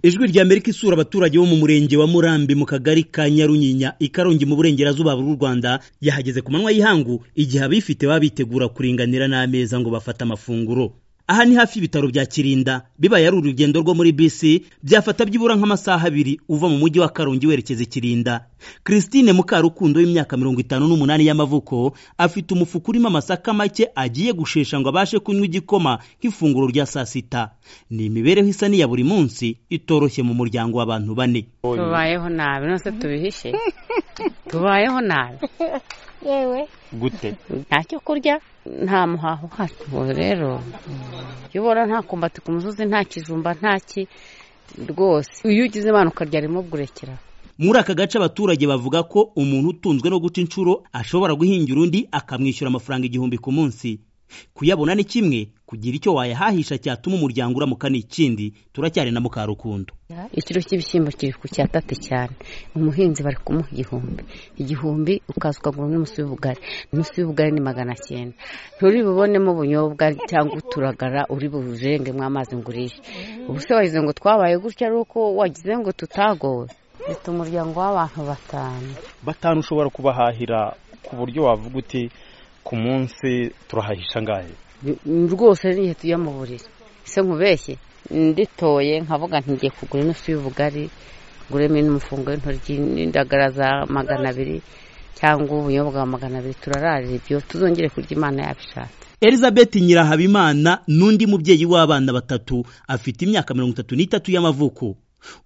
ijwi rya amerika isura abaturage bo mu murenge wa murambi mu kagari ka nyaruyinya i karongi mu burengerazuba bw'u rwanda yahageze ku manywa y'ihangu igihe abifite baba bitegura kuringanira n'ameza ngo bafate amafunguro aha ni hafi y'ibitaro bya kirinda bibaye ari urugendo rwo muri bisi byafata byibura nk'amasaha abiri uva mu mujyi wa karongi werekeza ikirinda christine mukarukundo w'imyaka mirongo itanu n'umunani y'amavuko afite umufuka urimo amasaka make agiye gushesha ngo abashe kunywa igikoma nk'ifunguro rya saa sita ni imibereho isa n'iya buri munsi itoroshye mu muryango w'abantu bane tubayeho nabi nose tubihishe tubayeho nabi yewe gute nta cyo kurya nta muhaho uhari ubu rero iyo ubona nta kumbati ku musozi nta kijumba nta ki rwose iyo ugize imana ukarya rimwe burekera muri aka gace abaturage bavuga ko umuntu utunzwe no guca inshuro ashobora guhingira undi akamwishyura amafaranga igihumbi ku munsi kuyabona ni kimwe kugira icyo wayahahisha cyatuma umuryango uramuka ni ikindi turacyari na mukarukundo ikiro cy'ibishyimbo kiri ku cyatate cyane umuhinzi bari kumuha igihumbi igihumbi ukaza ukagura n'umusi w'ubugari umusi w'ubugari ni magana cyenda nturi bubonemo ubunyobwa cyangwa uturagara uri buvengemo amazi ngo urishe ubu se wagize ngo twabaye gutya ari uko wagize ngo tutagowe leta umuryango w'abantu batanu batanu ushobora kubahahira ku buryo wavuga uti ku munsi turahahisha angahe rwose n'igihe tujya mu buriri se nkubeshye nditoye nkavuga ntigiye kugura inusu y'ubugari nguremo n'umufungo w'intoryi n'indagara za magana abiri cyangwa ubunyobwa bwa magana abiri turararira ibyo tuzongere kurya imana yabishatse elizabeth nyirahabimana n'undi mubyeyi w'abana batatu afite imyaka mirongo itatu n'itatu y'amavuko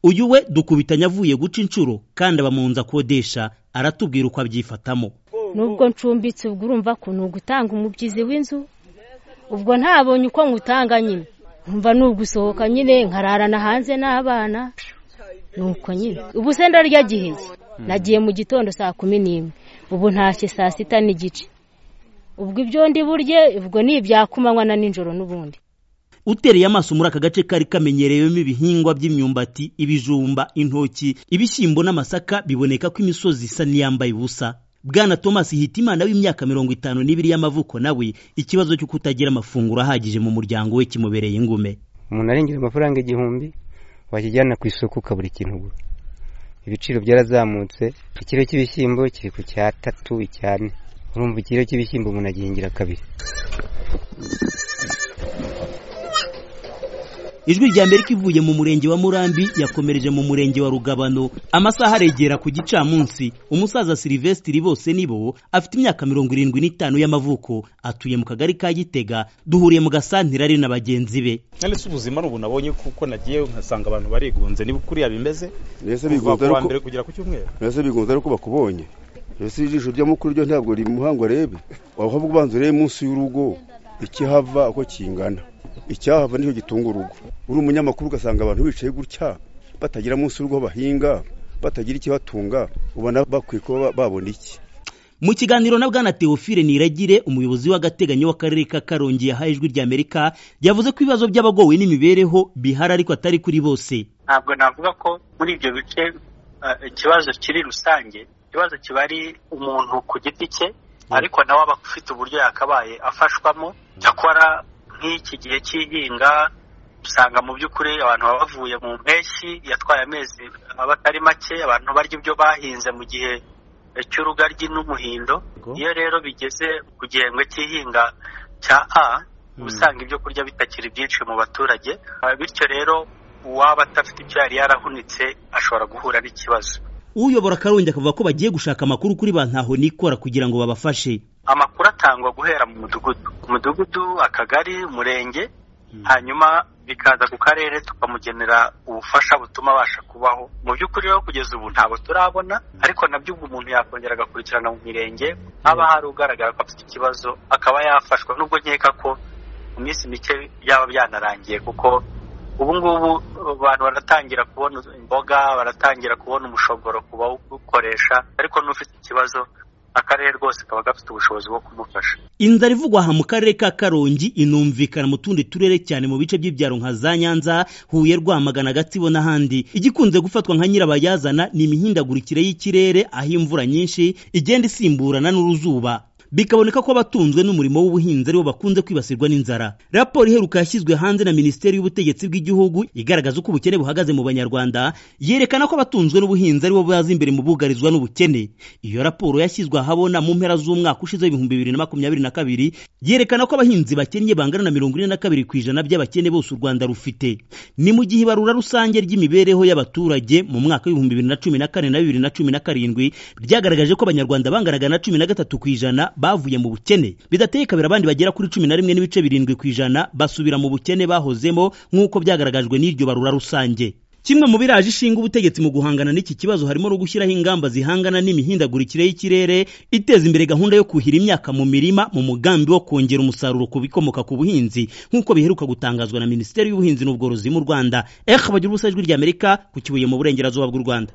uyu we dukubitanye avuye guca inshuro kandi aba mu nzu akodesha aratubwira uko abyifatamo nubwo ncumbitse ubwo urumva ko ni ugutanga umubyizi w'inzu ubwo ntabonye uko ngutanga nyine nkumva ni ugusohoka nyine nkararana hanze n'abana ni uko nyine ubu se ndarya giheye nagiye mu gitondo saa kumi n'imwe ubu ntashye saa sita n'igice ubwo ibyo ndi burye ubwo ni ibyakumanywa na nijoro n'ubundi utereye amaso muri aka gace kari kamenyerewemo ibihingwa by'imyumbati ibijumba intoki ibishyimbo n'amasaka biboneka ko imisozi isa n'iyambaye ubusa bwana thomas hitimana w'imyaka mirongo itanu n'ibiri y'amavuko nawe ikibazo cyo kutagira amafunguro ahagije mu muryango we kimubereye ingume umuntu arengeje amafaranga igihumbi wakijyana ku isoko ukabura ikintu ugura ibiciro byarazamutse ikiro cy'ibishyimbo kiri ku cya tatu icyane urumva ikiro cy'ibishyimbo umuntu agihingira kabiri ijwi rya amerika ivuye mu murenge wa murambi yakomereje mu murenge wa rugabano amasaha aregera ku gicamunsi umusaza silivesitiri bose nibo afite imyaka mirongo irindwi n'itanu y'amavuko atuye mu kagari ka gitega duhuriye mu gasantire ari na bagenzi be se ubuzima ari ubu nabonye kuko nagiye nkasanga abantu barigunze niba kuriya bimeze mbese bigunze ariko mbere kugera ku cyumweru mbese bigunze ariko bakubonye mbese ijisho ryo mukuru ryo ntabwo rimuhanga urebe ahubwo ubanza urebe munsi y'urugo ikihava uko kingana icyahava nicyo gitunga urugo uri umunyamakuru ugasanga abantu bicaye gutya batagira munsi y'urugo bahinga batagira ikibatunga ubona bakwiye kuba babona iki mu kiganiro na bwana teofile niragire umuyobozi w'agateganyo w'akarere ka karongi yahaye ijwi rya amerika yavuze ko ibibazo by'abagowe n'imibereho bihari ariko atari kuri bose ntabwo navuga ko muri ibyo bice ikibazo kiri rusange ikibazo kiba ari umuntu ku giti cye ariko nawe aba afite uburyo yakabaye afashwamo cyakora nk'iki gihe cy'ihinga usanga mu by'ukuri abantu baba bavuye mu mpeshyi yatwaye amezi aba atari make abantu barya ibyo bahinze mu gihe cy'urugaryi n'umuhindo iyo rero bigeze ku gihembwe cy'ihinga cya a usanga ibyo kurya bitakiri byinshi mu baturage bityo rero uwaba adafite icyo yari yarahunitse ashobora guhura n'ikibazo uyobora akarongi akavuga ko bagiye gushaka amakuru kuri ba ntaho nikora kugira ngo babafashe amakuru atangwa guhera mu mudugudu ku mudugudu akagari umurenge hanyuma bikaza ku karere tukamugenera ubufasha butuma abasha kubaho mu by'ukuri rero kugeza ubu ntabwo turabona ariko nabyo ubwo umuntu yakongera agakurikirana mu mirenge haba hari ugaragara ko afite ikibazo akaba yafashwa nubwo nkeka ko mu minsi mike byaba byanarangiye kuko ubu ngubu abantu baratangira kubona imboga baratangira kubona umushogoro ku bawukoresha ariko n'ufite ikibazo akarere rwose kaba gafite ubushobozi bwo kumufasha inzara ivugwa aha mu karere ka karongi inumvikana mu tundi turere cyane mu bice by'ibyaro nka za nyanza huye rwamagana gatsibo n'ahandi igikunze gufatwa nka nyirabayazana ni imihindagurikire y'ikirere aho imvura nyinshi igenda isimburana n'uruzuba bikaboneka ko abatunzwe n'umurimo w'ubuhinzi aribo bakunze kwibasirwa n'inzara raporo iheruka yashyizwe hanze na minisiteri y'ubutegetsi bw'igihugu igaragaza uko ubukene buhagaze mu banyarwanda yerekana ko abatunzwe n'ubuhinzi aribo baza imbere mu bugarizwa n'ubukene iyo raporo yashyizwe ahabona mu mpera z'umwaka ushize w'ibihumbi bibiri na makumyabiri na kabiri yerekana ko abahinzi bakennye bangana na mirongo ine na kabiri ku ijana by'abakene bose u rwanda rufite ni mu gihe ibarura rusange ry'imibereho y'abaturage mu mwaka w'ibihumbi bibiri na cumi na kane na bibiri na cumi na karindwi ryagaragaje ko abanyarwanda banganaga na cumi na gatatu ku ijana bavuye mu bukene bidateye kabiri abandi bagera kuri cumi na rimwe n'ibice birindwi ku ijana basubira mu bukene bahozemo nk'uko byagaragajwe n'iryo barura rusange kimwe mu biraje ishinga ubutegetsi mu guhangana n'iki kibazo harimo no gushyiraho ingamba zihangana n'imihindagurikire y'ikirere iteza imbere gahunda yo kuhira imyaka mu mirima mu mugambi wo kongera umusaruro ku bikomoka ku buhinzi nk'uko biheruka gutangazwa na minisiteri y'ubuhinzi n'ubworozi mu rwanda eha bagira ubusajwi ry'amerika ku kibuye mu burengerazuba bw'u rwanda